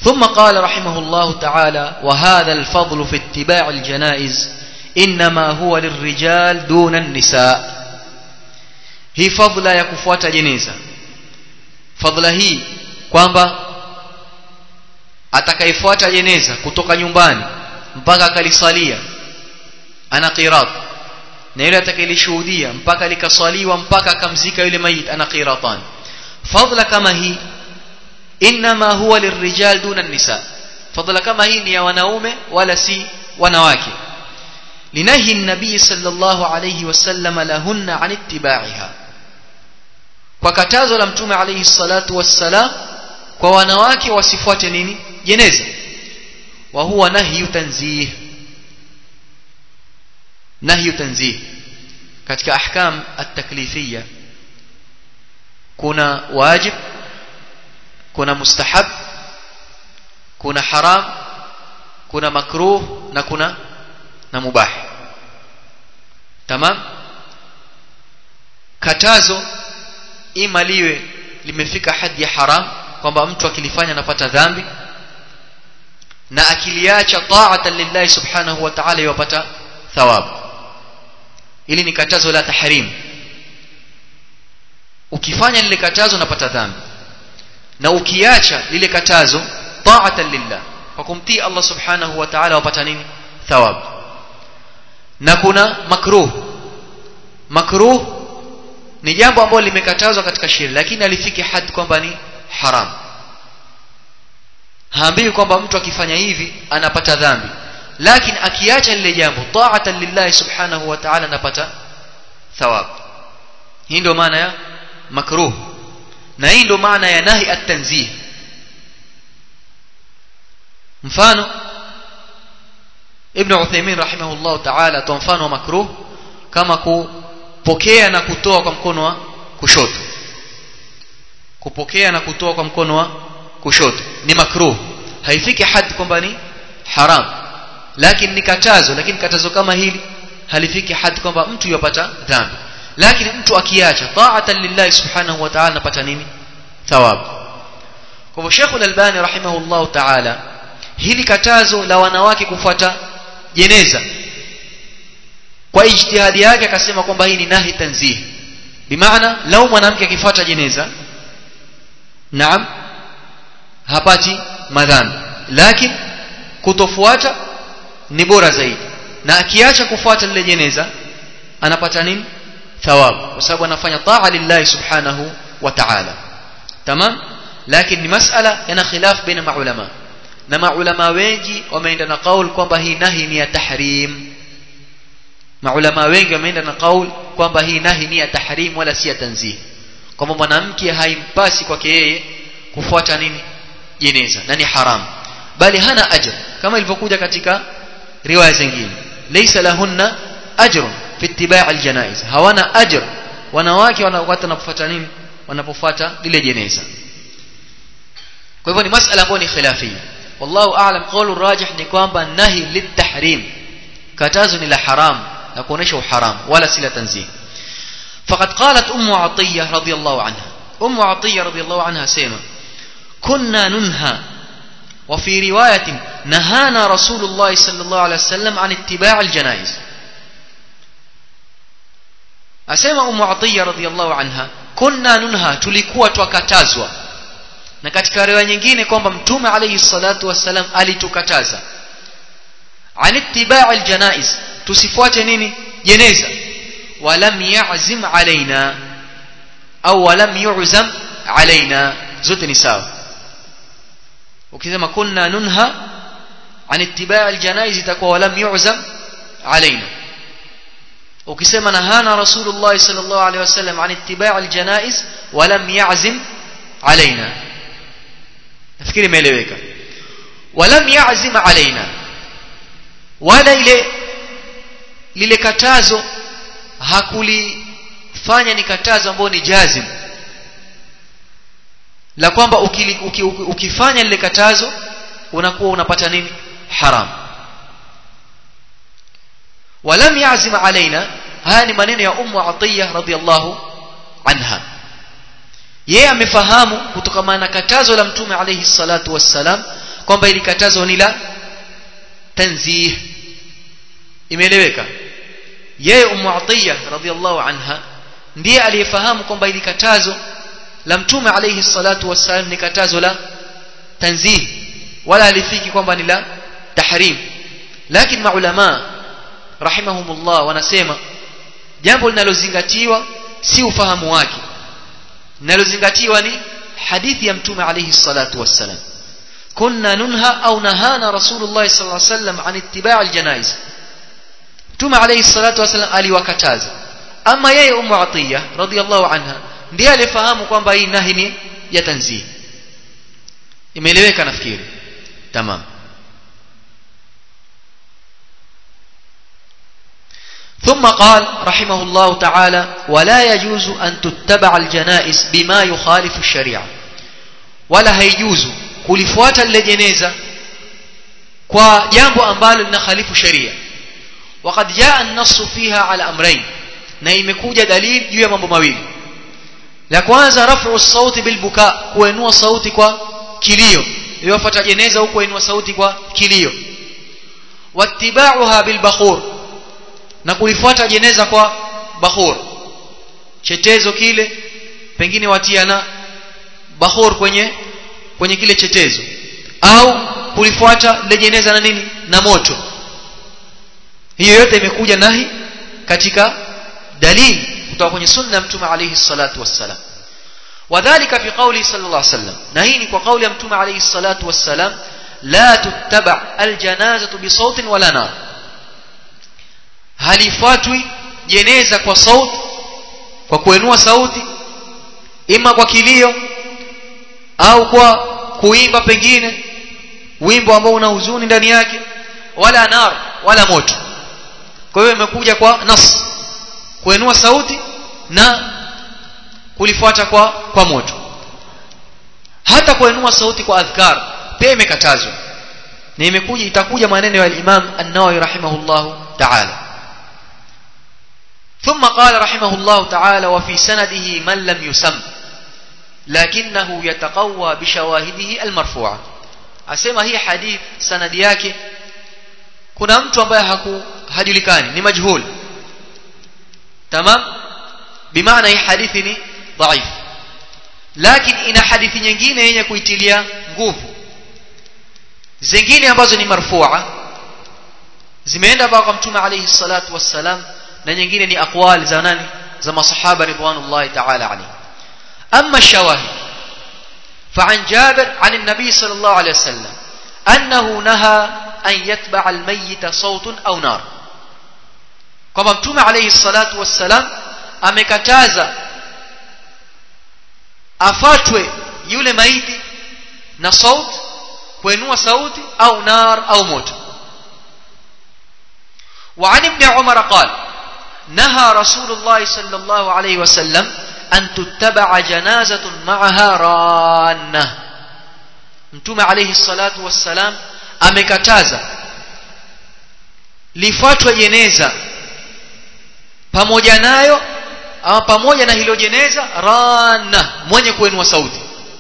ثم قال رحمه الله تعالى وهذا الفضل في اتباع الجنائز إنما هو للرجال دون النساء hii fadhila ya kufuata jeneza fadhila hii kwamba atakayefuata jeneza kutoka nyumbani mpaka akalisalia ana qirat na yule atakayelishuhudia mpaka likaswaliwa mpaka akamzika yule mayit ana qiratan fadhila kama hii inma huwa lirrijal duna nisa fadhila kama hii ni ya wanaume wala si wanawake لنهي النبي صلى الله عليه وسلم لهن عن اتباعها وكتازو لم توم عليه الصلاة والسلام kwa wanawake wasifuate nini jeneza wa huwa nahyu tanzih nahyu tanzih katika ahkam at-taklifiyya kuna wajib kuna mustahab kuna haram kuna makruh na kuna na mubah tamam katazo ima liwe limefika hadi ya haram kwamba mtu akilifanya anapata dhambi na akiliacha ta'atan lillahi subhanahu wa ta'ala yupata thawabu ili ni katazo la tahrim ukifanya lile katazo unapata dhambi na ukiacha lile katazo ta'atan lillah kwa kumtii Allah subhanahu wa ta'ala wapata nini thawabu na kuna makruh makruh ni jambo ambalo limekatazwa katika sheria lakini alifiki hadi kwamba ni haram haambiwi kwamba mtu akifanya hivi anapata dhambi lakini akiacha lile jambo ta'atan lillahi subhanahu wa ta'ala anapata thawab hii ndio maana ya makruh na hii ndio maana ya nahi at-tanzih mfano ibn Uthaymeen rahimahullah ta'ala toa mfano wa makruh kama kupokea na kutoa kwa mkono wa kushoto kupokea na kutoa kwa mkono wa kushoto ni makruh haifiki hadi kwamba ni haram lakini ni katazo lakini katazo kama hili halifiki hadi kwamba mtu yupata dhambi lakini mtu akiacha ta'atan lillahi subhanahu wa ta'ala anapata nini thawabu kwa hivyo Sheikh Al-Albani rahimahullah ta'ala hili katazo la wanawake kufuata jeneza kwa ijtihadi yake akasema kwamba hii ni nahi tanzih bimaana lau mwanamke akifuata jeneza naam hapati madhambi lakini kutofuata ni bora zaidi na akiacha kufuata lile jeneza anapata nini thawabu kwa sababu anafanya taa lillahi subhanahu wa ta'ala tamam lakini ni masala yana khilaf baina maulama na maulama wengi wameenda na kaul kwamba hii nahi ni ya tahrim maulama wengi wameenda na kaul kwamba hii nahi ni ya tahrim wala si ya tanzih kwamba mwanamke haimpasi kwake yeye kufuata nini jeneza na ni haram bali hana ajr kama ilivyokuja katika riwaya zingine laysa lahunna ajr fi ittiba' aljanaiz hawana ajr wanawake wanapofuata nini wanapofuata lile jeneza kwa hivyo ni masala ambayo ni khilafia wallahu a'lam qawlu rajih ni kwamba nahi litahrim katazo ni la haram na kuonesha uharam wala si la tanzih فقد قالت أم عطية رضي الله عنها أم عطية رضي الله عنها سيما كنا ننهى وفي رواية نهانا رسول الله صلى الله عليه وسلم عن اتباع الجنائز أسيما أم عطية رضي الله عنها كنا ننهى تلikuwa twakatazwa na katika riwaya nyingine kwamba mtume alayhi salatu wassalam alitukataza an ittiba' aljanaiz tusifuate nini jeneza walam ya'zim alaina au walam yu'zam alaina zote ni sawa ukisema kunna nunha an ittiba' aljanaiz itakuwa walam yu'zam alaina ukisema nahana rasulullah sallallahu alaihi wasallam an ittiba' aljanaiz walam ya'zim alaina nafikiri imeeleweka walam ya'zim alaina wala ile lile katazo hakulifanya ni katazo ambalo ni jazim la kwamba ukili, uki, uki, ukifanya lile katazo unakuwa unapata nini haram walam ya'zim alaina haya ni maneno ya ummu atiya radhiyallahu anha yeye amefahamu kutokana na katazo la mtume alayhi salatu wassalam kwamba ili katazo ni la tanzih imeeleweka yeye ummu atiya radhiallahu anha ndiye aliyefahamu kwamba ili katazo la mtume alayhi salatu wassalam ni katazo la tanzih wala alifiki kwamba ni la tahrim lakini maulama rahimahumullah wanasema jambo linalozingatiwa si ufahamu wake linalozingatiwa ni hadithi ya mtume alayhi salatu wassalam kunna nunha au nahana rasulullah sallallahu alayhi wasallam an ittiba' aljanaiz mtume alayhi salatu wassalam aliwakataza ama yeye ummu atiya radhiyallahu anha ndiye alifahamu kwamba hii nahi ni ya tanzih imeeleweka nafikiri tamam ثم قال رحمه الله تعالى ولا يجوز أن تتبع الجنائز بما يخالف الشريعة ولا هيجوز kulifuata lile jeneza kwa jambo ambalo linakhalifu sheria وقد جاء النص فيها على امرين na imekuja dalili juu ya mambo mawili la kwanza rafu sauti bilbuka kuinua sauti kwa kilio iliyofuata jeneza huko kuinua sauti kwa kilio wattiba'uha bilbakhur na kulifuata jeneza kwa bakhur chetezo kile pengine watiana bakhur kwenye kwenye kile chetezo au kulifuata lile jeneza na nini na moto hiyo yote imekuja nahi katika dalili kutoka kwenye sunna ya mtume alayhi salatu wassalam wadhālika fi qawli sallallahu alayhi wasallam na hii ni kwa kauli ya mtume alayhi salatu wassalam la tuttaba aljanazatu bisautin wala nar halifuatwi jeneza kwa sauti kwa kuinua sauti ima kwa kilio au kwa kuimba pengine wimbo ambao una huzuni ndani yake wala nar wala moto kwa hiyo imekuja kwa nas kuinua sauti na kulifuata kwa kwa moto hata kuinua sauti kwa adhkar pia imekatazwa na imekuja itakuja maneno ya Imam An-Nawawi rahimahullah ta'ala ثم قال رحمه الله تعالى وفي سنده من لم يسم لكنه يتقوى بشواهده المرفوعه asema hii hadith sanadi yake kuna mtu ambaye haku hajulikani ni majhul tamam bimaana hii hadithi ni dhaif lakini ina hadithi nyingine yenye kuitilia nguvu zingine ambazo ni marfua zimeenda kwa mtume alayhi salatu wassalam na nyingine ni aqwal za nani za masahaba ridwanullahi ta'ala alayhi amma shawahid فعن جابر عن النبي صلى الله عليه وسلم أنه نهى أن يتبع الميت صوت أو نار كما متوم عليه الصلاة والسلام amekataza afatwe yule maiti na sauti kuinua sauti au nar au moto وعن ابن عمر قال نهى رسول الله صلى الله عليه وسلم أن تتبع جنازة معها رانة mtume alayhi salatu wassalam amekataza lifuatwe jeneza pamoja nayo ama pamoja na hilo jeneza rana mwenye kuinua sauti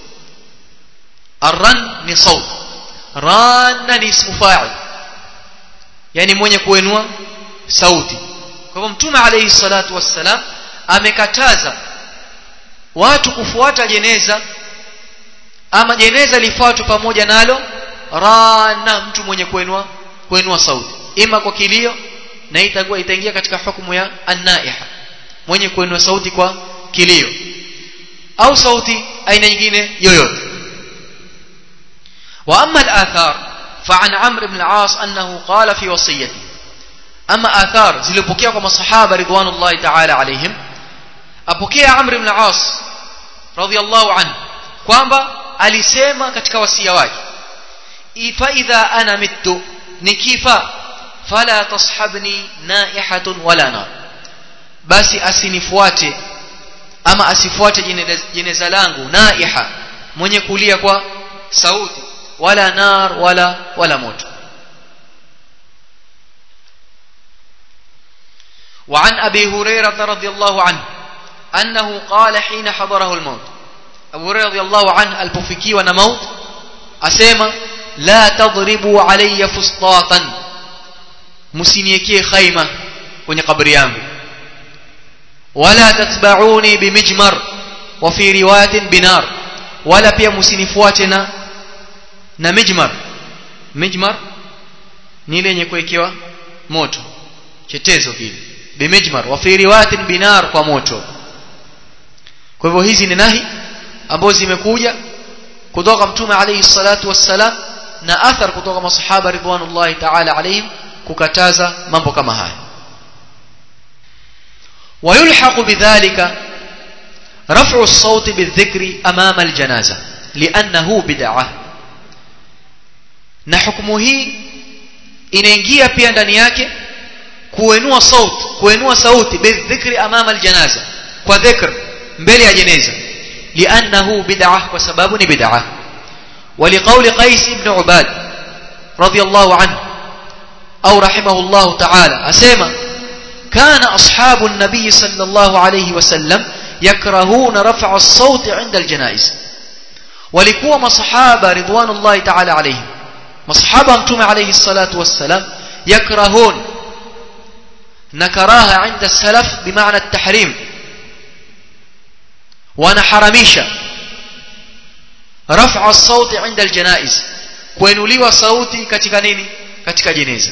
arran ni sauti rana ni ismu fa'il yani mwenye kuinua sauti kwa hivyo mtume alayhi salatu wassalam amekataza watu kufuata jeneza ama jeneza lifuatwe pamoja nalo rana mtu mwenye kuinua kuinua sauti ima kwa kilio na itakuwa itaingia katika hukumu ya annaiha mwenye kuinua sauti kwa kilio au sauti aina nyingine yoyote wa amma al-athar fa an amr ibn al-aas annahu qala fi wasiyati ama athar zilipokea kwa masahaba ridwanullahi ta'ala alaihim apokea amr ibn al-aas radiyallahu anhu kwamba alisema katika wasia wake fa idha ana mittu nikifa fala tashabni naihatun wala nar basi asinifuate ama asifuate jeneza langu naiha mwenye kulia kwa sauti wala nar wala wala moto وعن أبي هريرة رضي الله عنه أنه قال حين حضره الموت Abu Hurairah radhiyallahu anhu alipofikiwa na maut asema la tadribu alayya fustatan msiniekee khaima kwenye kabri yangu wala tatba'uni bimijmar wa fi riwayatin binar wala pia msinifuate na na mijmar mijmar ni ile yenye kuwekewa moto chetezo vile bimijmar wa fi riwayatin binar kwa moto kwa hivyo hizi ni nahi ambazo zimekuja kutoka mtume alayhi salatu wassalam na athar kutoka masahaba ridwanullahi ta'ala alayhim kukataza mambo kama haya ويلحق بذلك رفع الصوت بالذكر أمام الجنازة لأنه بدعة na hukumu hii inaingia pia ndani yake kuenua sauti kuenua sauti bidhikri amama aljanaza kwa dhikr mbele ya jeneza liannahu bid'ah kwa sababu ni bid'ah ولقول قيس بن عباد رضي الله عنه أو رحمه الله تعالى أسيما كان أصحاب النبي صلى الله عليه وسلم يكرهون رفع الصوت عند الجنائز ولكوا مصحابة رضوان الله تعالى عليهم مصحابة أمتم عليه الصلاة والسلام يكرهون نكراها عند السلف بمعنى التحريم ونحرميشا رفع الصوت عند الجنائز kuinuliwa sauti katika nini katika jeneza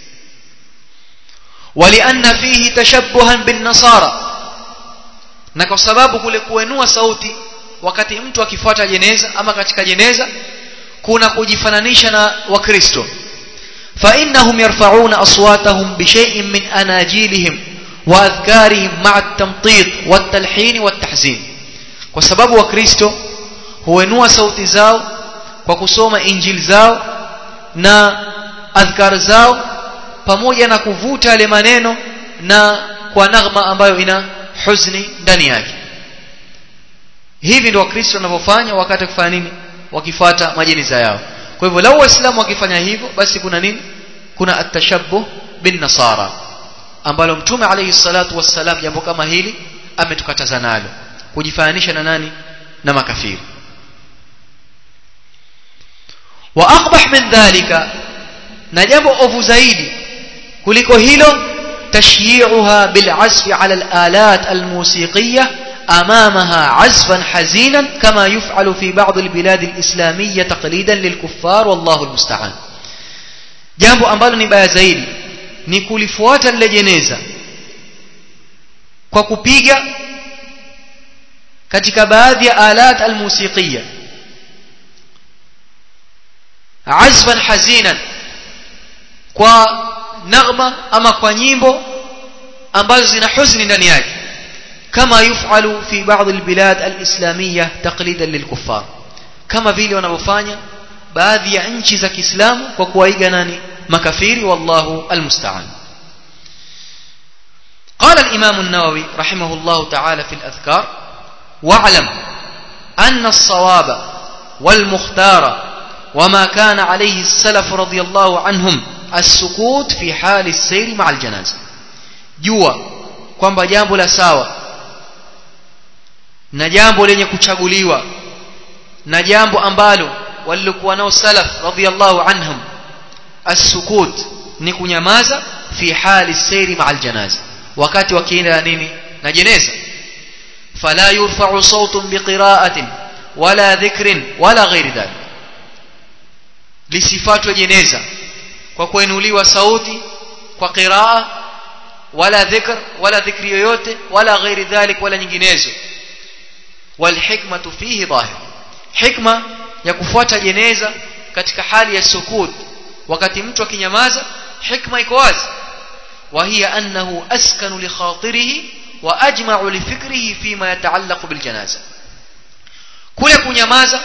walianna fihi tashabbuhan bin nasara na kwa sababu kule kuenua sauti wakati mtu akifuata jeneza ama katika jeneza kuna kujifananisha na wakristo فإنهم يرفعون أصواتهم بشيء من أناجيلهم وأذكارهم مع التمطيط والتلحين والتحزين وسبب وكريستو huenua sauti zao kwa kusoma injili zao na adhkar zao pamoja na kuvuta yale maneno na kwa naghma ambayo ina huzni ndani yake hivi ndio wakristo wanavyofanya wakati kufanya nini wakifuata majeniza yao kwa hivyo lau waislamu wakifanya hivyo basi kuna nini kuna atashabbuh bin nasara ambalo mtume alayhi salatu wassalam jambo kama hili ametukataza nalo kujifananisha na nani na makafiri wa aqbah min dhalika na jambo ovu zaidi kuliko hilo tashyi'uha bil azfi ala al alat al musiqiyah أمامها عزفا حزينا كما يفعل في بعض البلاد الإسلامية تقليدا للكفار والله المستعان jambo ambalo ni baya zaidi ni kulifuata lile jeneza kwa kupiga katika baadhi ya alat almusiqiya azfan hazinan kwa naghma ama kwa nyimbo ambazo zina huzuni ndani yake كما يفعل في بعض البلاد الإسلامية تقليدا للكفار كما vile wanavyofanya baadhi ya nchi za Kiislamu kwa kuwaiga nani makafiri wallahu almusta'an قال الإمام النووي رحمه الله تعالى في الأذكار واعلم أن الصواب والمختار وما كان عليه السلف رضي الله عنهم السكوت في حال السير مع الجنازة جوا kwamba jambo la sawa na jambo lenye kuchaguliwa na jambo ambalo walikuwa nao salaf radhiyallahu anhum as-sukut ni kunyamaza fi hali sayri ma'al janaza wakati wakienda nini na jeneza fala yurfa'u sawtun biqira'atin wala dhikrin wala ghairi dhalik lisifatwe jeneza kwa kuinuliwa sauti kwa qiraa wala dhikr wala dhikri yoyote wala ghairi dhalik wala nyinginezo والحكمة فيه ظاهر حكمة ya kufuata jeneza katika hali ya sukut wakati mtu akinyamaza hikma iko wazi wa hiya annahu askanu li khatirihi wa ajma'u li fikrihi fima yataallaqu bil janaza kule kunyamaza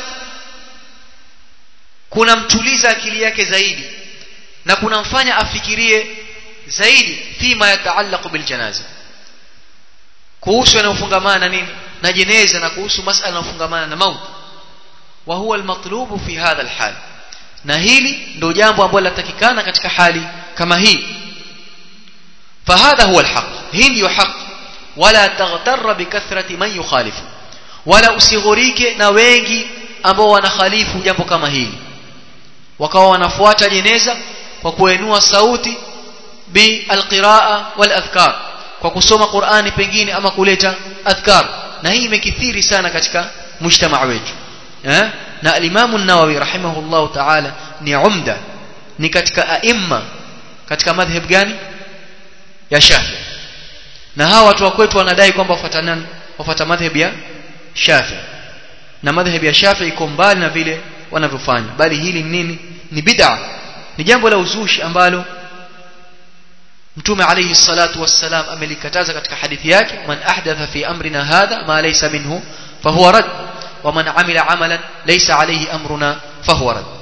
kunamtuliza akili yake zaidi na kunamfanya afikirie zaidi fima yataallaqu bil janaza kuhusu yanayofungamana na nini na jeneza na kuhusu masala yanayofungamana na mauti wa huwa almatlubu fi hadha alhal na hili ndio jambo ambalo linatakikana katika hali kama hii fahadha huwa alhaq hii ndio haq wala taghtarra bikathrati man yukhalifu wala usighurike na wengi ambao wanakhalifu jambo kama hili wakawa wanafuata jeneza kwa kuinua sauti bi alqiraa wal adhkar kwa kusoma Qur'ani pengine ama kuleta adhkar na hii imekithiri sana katika mujtamaa wetu eh na al-Imam an-Nawawi rahimahullah ta'ala ni umda ni katika aimma katika madhhab gani ya Shafi na hawa watu wa kwetu wanadai kwamba wafuatana wafuata madhhab ya Shafi na madhhab ya Shafi iko mbali na vile wanavyofanya bali hili ni nini ni bid'a ni jambo la uzushi ambalo mtume alayhi salatu wassalam amelikataza katika hadithi yake man ahdatha fi amrina hadha ma laysa minhu fahuwa rad wa man amila amalan laysa alayhi amruna fahuwa rad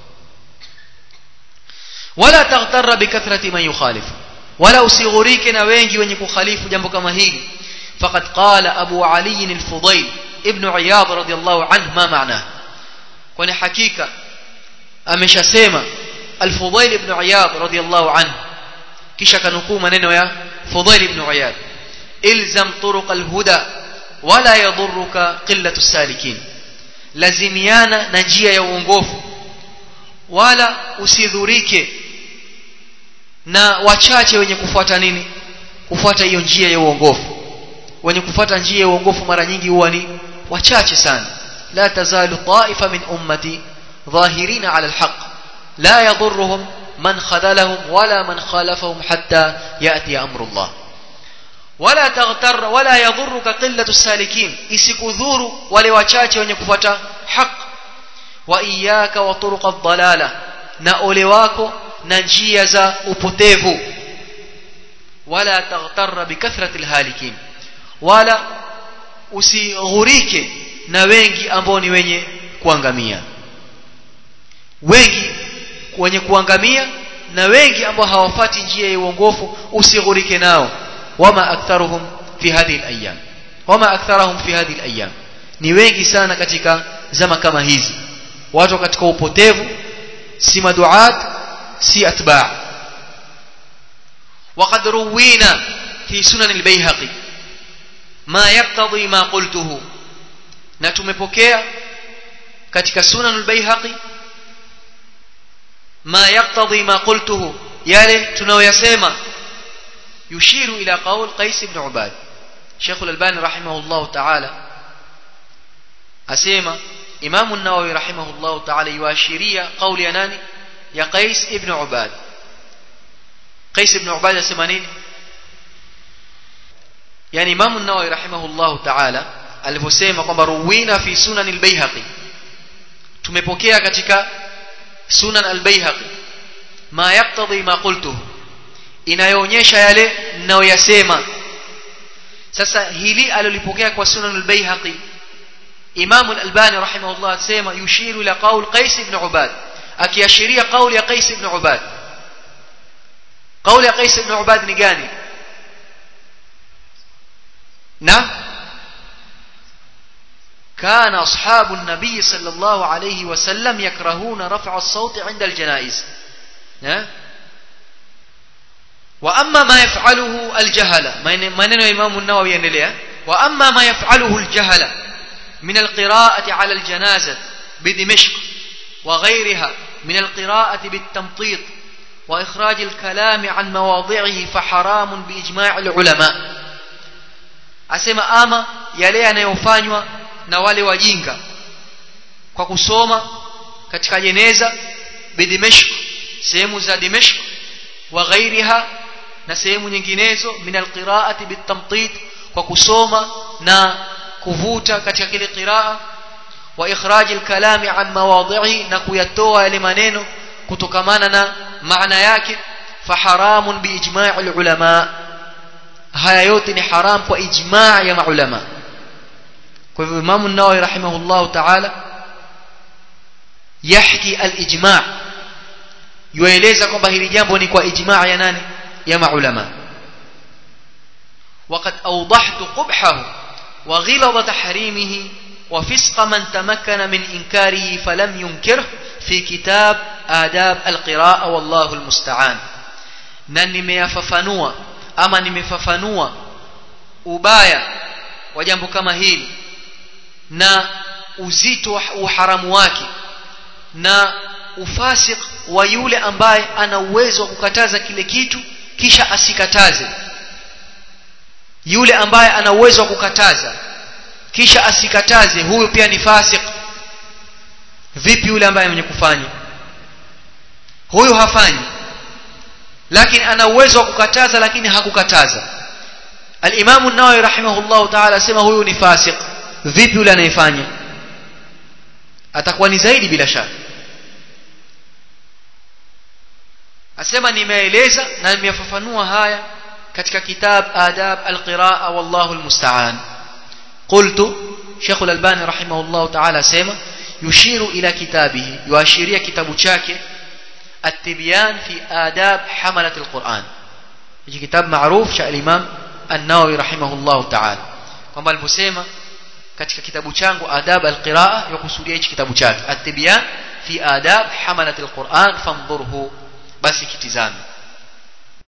wala taghtarra bikathrati man yukhalif wala usighurike na wengi wenye kukhalifu jambo kama hili faqad qala abu ali al-fudayl ibn iyad radiyallahu anhu ma maana kwani hakika ameshasema al-fudayl ibn iyad radiyallahu anhu kisha kanukuu maneno ya Fudhail ibn Iyad ilzam turuq alhuda wala yadhurruka qillatu salikin lazimiana na njia ya uongofu wala usidhurike na wachache wenye kufuata nini kufuata hiyo njia ya uongofu wenye kufuata njia ya uongofu mara nyingi huwa ni wachache sana la tazalu ta'ifa min ummati dhahirina ala alhaq la yadhurruhum من خذلهم ولا من خالفهم حتى يأتي أمر الله ولا تغتر ولا يضرك قلة السالكين isikudhuru wale wachache wenye kufuata haq wa iyyaka wa turuq ad-dalala na ole wako na njia za upotevu wala taghtarra bikathrati al-halikin wala usighurike na wengi ambao ni wenye kuangamia wengi wenye kuangamia na wengi ambao hawafati njia ya uongofu usighurike nao wama aktharuhum fi hadhihi al-ayyam wama aktharuhum fi hadhihi al-ayyam ni wengi sana katika zama kama hizi watu katika upotevu si maduat si atba' وقد روينا في سنن البيهقي ما يقتضي ما قلته na tumepokea katika sunan al-bayhaqi ما يقتضي ما قلته yale tunayoyasema yushiru ila qaul Qais ibn Ubad Sheikh al-Albani rahimahullah ta'ala asema Imam an-Nawawi rahimahullah ta'ala yuashiria qauli ya nani ya Qais ibn Ubad Qais ibn Ubad asema nini yani Imam an-Nawawi rahimahullah ta'ala alivyosema kwamba ruwina fi sunan al-Baihaqi tumepokea katika sunan al-Baihaqi ma yaqtadi ma qultuhu inayoonyesha yale ninayoyasema sasa hili alilipokea kwa sunan al-Baihaqi Imam al-Albani rahimahullah asema yushiru ila qaul Qais ibn Ubad akiashiria qauli ya Qais ibn Ubad qauli ya Qais ibn Ubad ni gani na كان أصحاب النبي صلى الله عليه وسلم يكرهون رفع الصوت عند الجنائز وأما ما يفعله الجهل ما ننوى إمام النووي ينليه وأما ما يفعله الجهل من القراءة على الجنازة بدمشق وغيرها من القراءة بالتمطيط وإخراج الكلام عن مواضعه فحرام بإجماع العلماء أسمى آما يلي أن يفانيوا na wale wajinga kwa kusoma katika jeneza bidimeshk sehemu za dimeshk wa ghairiha na sehemu nyinginezo min alqiraati bitamtit kwa kusoma na kuvuta katika kile qiraa wa ikhraj alkalami an mawadhi'i na kuyatoa yale maneno kutokamana na maana yake faharamun biijma' alulama haya yote ni haram kwa ijma' ya maulama kwa hivyo Imam an-Nawawi rahimahullah ta'ala yahki al-ijma' yueleza kwamba hili jambo ni kwa ijma' ya nani ya maulama وقد أوضحت قبحه وغلظ تحريمه وفسق من تمكن من إنكاره فلم ينكره في كتاب آداب القراءة والله المستعان na nimeyafafanua ama nimefafanua ubaya wa jambo kama hili na uzito wa uharamu wake na ufasik wa yule ambaye ana uwezo wa kukataza kile kitu kisha asikataze yule ambaye ana uwezo wa kukataza kisha asikataze huyu pia ni fasik vipi yule ambaye mwenye kufanya huyu hafanyi lakini ana uwezo wa kukataza lakini hakukataza al-Imam an-Nawawi rahimahullah ta'ala asema huyu ni fasik vipi yule anayefanya atakuwa ni zaidi bila shaka asema nimeeleza na nimefafanua haya katika kitab adab al-qiraa wallahu al-musta'an qultu Sheikh al-Albani rahimahullah ta'ala asema yushiru ila kitabihi yuashiria kitabu chake التبيان في آداب حملة القرآن هي كتاب معروف شاء الإمام النووي رحمه الله تعالى kwamba aliposema katika kitabu changu adab alqiraa yakusudia hichi kitabu chake at-tibyan fi adab hamalat alquran famdhurhu basi kitizame